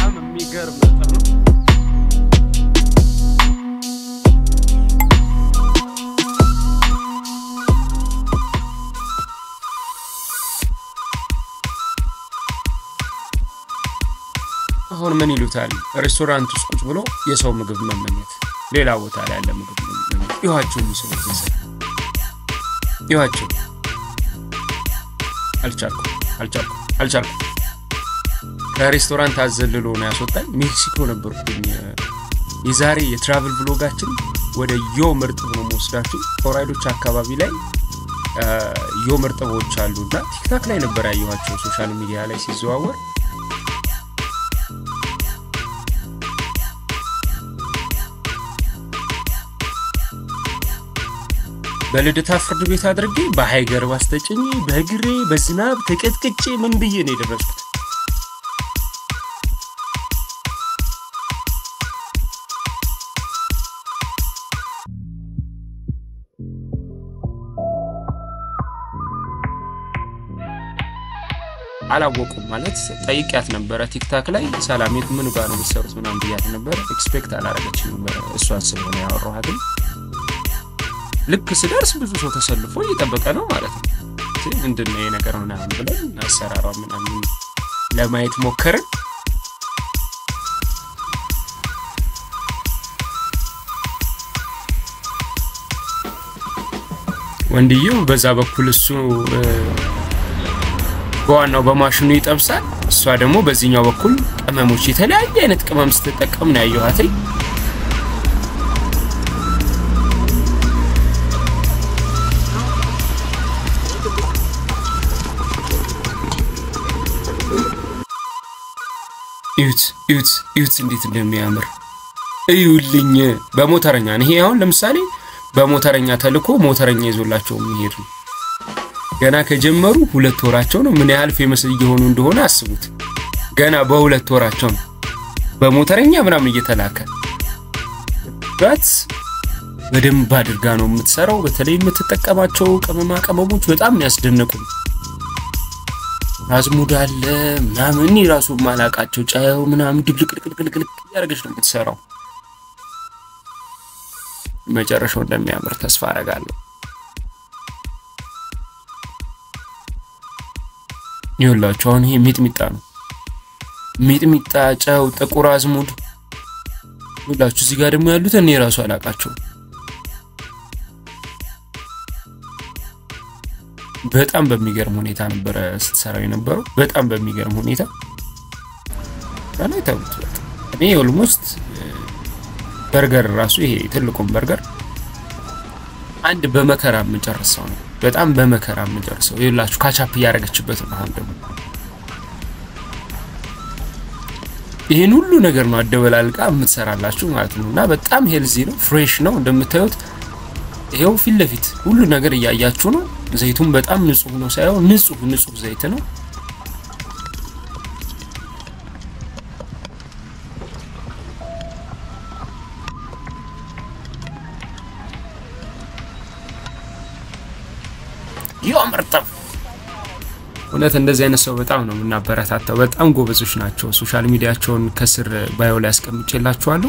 በጣም የሚገርም ነጥብ ነው። አሁን ምን ይሉታል? ሬስቶራንት ውስጥ ቁጭ ብሎ የሰው ምግብ መመኘት፣ ሌላ ቦታ ላይ ያለ ምግብ መመኘት። ይኋቸው የሚስሉት ሰ ይኋቸው አልቻልኩም አልቻልኩም አልቻልኩም። ከሬስቶራንት አዘልሎ ነው ያስወጣኝ። ሜክሲኮ ነበርኩኝ። የዛሬ የትራቭል ብሎጋችን ወደ ዮ ምርጥብ ነው መወስዳችሁ። ሆራይዶች አካባቢ ላይ ዮ ምርጥቦች አሉ እና ቲክታክ ላይ ነበር ያየኋቸው ሶሻል ሚዲያ ላይ ሲዘዋወር በልደታ ፍርድ ቤት አድርጌ በሀይገር ባስተጭኝ በእግሬ በዝናብ ተቀጥቅጬ ምን ብዬ ነው የደረስኩት። አላወቁም ማለት ጠይቂያት ነበረ ቲክታክ ላይ ሰላሜት ምን ጋር ነው የምትሰሩት ምናምን ብያት ነበረ። ኤክስፔክት አላረገችም ነበረ እሷን ስለሆነ ያወራኋትም ልክ ስደርስ ብዙ ሰው ተሰልፎ እየጠበቀ ነው ማለት ነው። ምንድን ነው ይሄ ነገር ምናምን ብለን አሰራሯ ምናምን ለማየት ሞከርን። ወንድየው በዛ በኩል እሱ በዋናው በማሽኑ ይጠብሳል፣ እሷ ደግሞ በዚህኛው በኩል ቅመሞች የተለያየ አይነት ቅመም ስትጠቀም ነው ያየኋትኝ። እዩት እዩት እዩት እንዴት እንደሚያምር እዩልኝ። በሞተረኛ ነው ይሄ። አሁን ለምሳሌ በሞተረኛ ተልኮ ሞተረኛ ይዞላቸው የሚሄድ ነው። ገና ከጀመሩ ሁለት ወራቸው ነው። ምን ያህል ፌመስ እየሆኑ እንደሆነ አስቡት። ገና በሁለት ወራቸው ነው በሞተረኛ ምናምን እየተላከ በት በደንብ አድርጋ ነው የምትሰራው። በተለይ የምትጠቀማቸው ቅመማ ቅመሞች በጣም ያስደነቁ ነው። አዝሙድ አለ ምናምን ራሱ ማላቃቸው ጨው ምናምን ድብልቅልቅልቅልቅ እያደረገች ነው የምትሰራው። መጨረሻው እንደሚያምር ተስፋ አደርጋለሁ። ይኸውላችሁ አሁን ይሄ ሚጥሚጣ ነው። ሚጥሚጣ፣ ጨው፣ ጥቁር አዝሙድ ይኸውላችሁ። እዚህ ጋር ደግሞ ያሉት እኔ ራሱ አላቃቸው። በጣም በሚገርም ሁኔታ ነበረ ስትሰራው የነበረው። በጣም በሚገርም ሁኔታ ላይ ተውት። እኔ ኦልሞስት በርገር ራሱ ይሄ ትልቁን በርገር አንድ በመከራ የምንጨርሰው ነው። በጣም በመከራ የምንጨርሰው ይላችሁ። ካቻፕ እያደረገችበት ነው። አሁን ደግሞ ይህን ሁሉ ነገር ነው አደበላልቃ የምትሰራላችሁ ማለት ነው። እና በጣም ሄልዚ ነው፣ ፍሬሽ ነው እንደምታዩት። ይሄው ፊት ለፊት ሁሉ ነገር እያያችሁ ነው። ዘይቱም በጣም ንጹህ ነው ሳይሆን ንጹህ ንጹህ ዘይት ነው። ይመርጠው እውነት እንደዚህ አይነት ሰው በጣም ነው የምናበረታታው። በጣም ጎበዞች ናቸው። ሶሻል ሚዲያቸውን ከስር ባዮ ላይ አስቀምጬላችኋለሁ።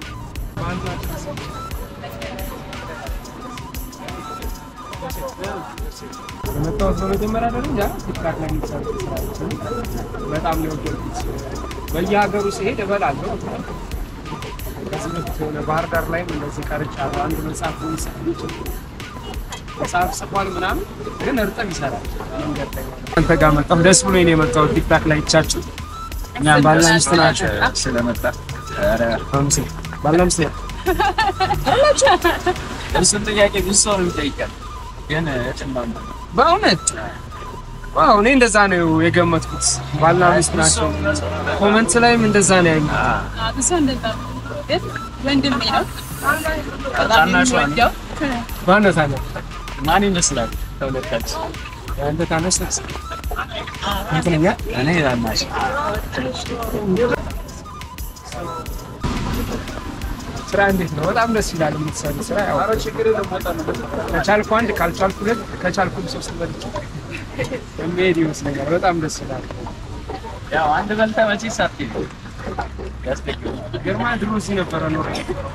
የመጣሁት በመጀመሪያ ደረጃ ቲክታክ ላይ የሚሰሩ ስራዎችን በጣም ነው የወደድኩት። በየሀገሩ ሲሄድ እበላለሁ። ከዚህ በፊት የሆነ ባህር ዳር ላይም እንደዚህ ቀርጫለሁ። አንድ መጽሐፍ የሚጽፍ ልጅ መጽሐፍ ጽፏል ምናምን፣ ግን እርጥብ ይሰራል መንገድ ላይ። አንተ ጋር መጣሁ፣ ደስ ብሎኝ ነው የመጣሁት። ቲክታክ ላይ ይቻችሁ እኛ ባልና ሚስት ናቸው ስለመጣ ባልና ሚስት እሱን ጥያቄ ብዙ ሰው ነው የሚጠይቀን፣ ግን ጭማማ በእውነት ዋው፣ እኔ እንደዛ ነው የገመትኩት። ባልና ሚስት ናቸው። ኮመንት ላይም እንደዛ ነው ያዩ። እሱ እንደዛ ነው፣ ግን ወንድሜ ነው። በጣም ታናሿ ነው። የሚወደው ማነት አለ ማን ይመስላል ከሁለታችን? አንተ ታነስ እንትንኛ እኔ ታናሽ ስራ እንዴት ነው? በጣም ደስ ይላል የምትሰሩ ስራ። ያው ከቻልኩ አንድ ካልቻልኩ ሁለት ከቻልኩም ሶስት በልቼ የሚሄድ ይመስለኛል። በጣም ደስ ይላል። ያው አንድ በልተህ መቼ ሳትይ ያስደግማል። ግርማ ድሮ እዚህ ነበረ ኖሮ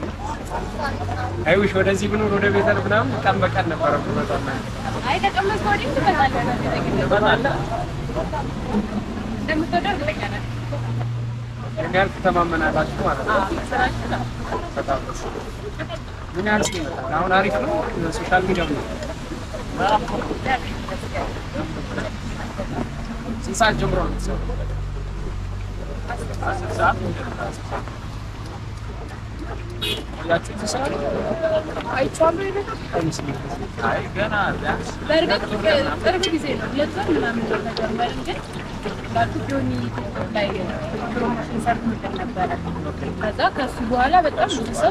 አይውሽ ወደዚህ ብኖር ወደ ቤተል ምናምን ቀን በቀን ነበረ ብመጣና አይ ተቀመጥኩ ወዲህ ትመጣለህ። እንደምትወደው እርግጠኛ ነኝ። ምን ያህል ትተማመናላችሁ ማለት ነው? አዎ፣ ስራችን ነው። በጣም ደስ ይላል። ምን ያህል ሰው ይመጣል? አሁን አሪፍ ነው ሶሻል ሚዲያ ነው። ስንት ሰዓት ጀምሮ ነው የምትሰሩት? አስር ሰዓት ቆያችሁ ትሰራሉ? አይቼዋለሁ ይሄ ነገር አይመስለኝም። አይ ገና ቢያንስ በእርግጥ ቅርብ ጊዜ ነው ሁለት ወር ምናምን ነው ከጀመርን፣ ግን እንዳልኩት ጆኒ ቲክቶክ ላይ ፕሮሞሽን ሰርቶልን ነበረ። ከዛ ከሱ በኋላ በጣም ብዙ ሰው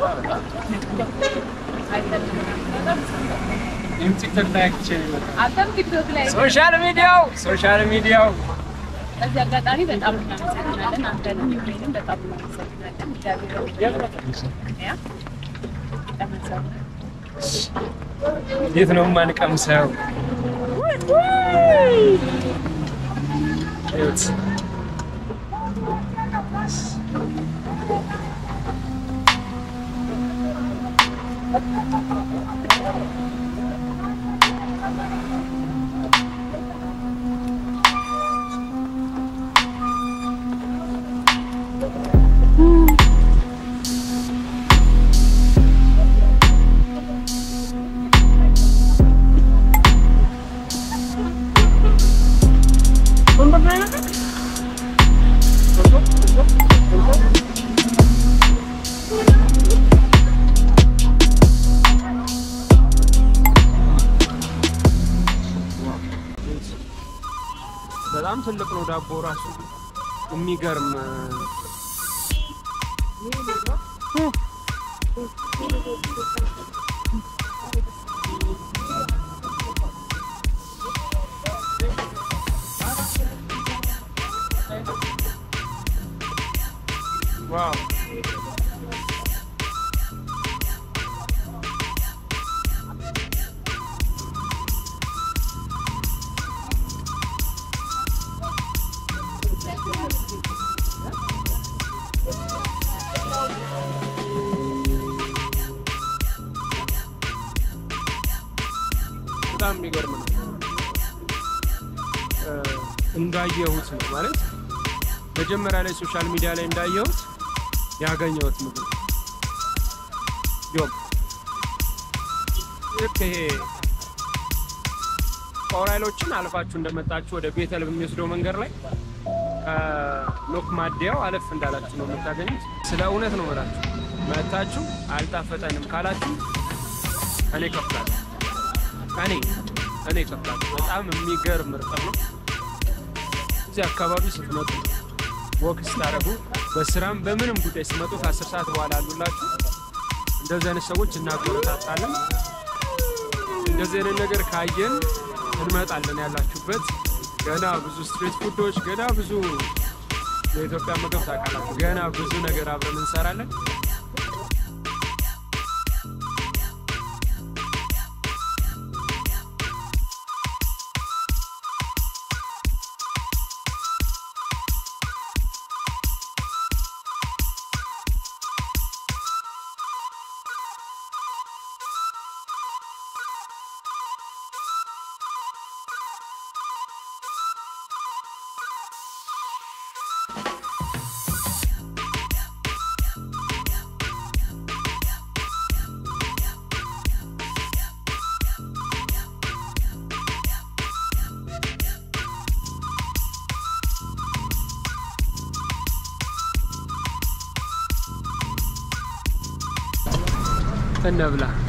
አይተንም። በጣም ብዙ ሰው። ይህም ቲክቶክ ላይ አይቼ ነው የመጣሁት። አንተም ቲክቶክ ላይ ሶሻል ሚዲያው ሶሻል ሚዲያው በዚህ አጋጣሚ በጣም እናመሰግናለን። አንተንም ዩሬንም በጣም እናመሰግናለን። እግዚአብሔር ያ ተመሰግናለን። የት ነው የማንቀምሰው? እዩት። በጣም ትልቅ ነው ዳቦ ራሱ የሚገርም ዋው በጣም የሚገርም ነው። እ እንዳየሁት ነው ማለት መጀመሪያ ላይ ሶሻል ሚዲያ ላይ እንዳየሁት ያገኘሁት ምግብ ጆብ ልክ ይሄ ጦር ኃይሎችን አልፋችሁ እንደመጣችሁ ወደ ቤተል በሚወስደው መንገድ ላይ ከሎክ ማደያው አለፍ እንዳላችሁ ነው የምታገኙት። ስለ እውነት ነው እላችሁ መታችሁ አልጣፈጠንም ካላችሁ እኔ እከፍላለሁ። እኔ እኔ እከፍላለሁ። በጣም የሚገርም እርጥብ ነው። እዚህ አካባቢ ስትመጡ ወክ ስታደርጉ በስራም በምንም ጉዳይ ስትመጡ ከአስር ሰዓት በኋላ አሉላችሁ። እንደዚህ አይነት ሰዎች እናበረታታለን። እንደዚህ አይነት ነገር ካየን እንመጣለን። ያላችሁበት ገና ብዙ ስትሪት ፉዶች፣ ገና ብዙ የኢትዮጵያ ምግብ ታውቃላችሁ። ገና ብዙ ነገር አብረን እንሰራለን። እንብላ።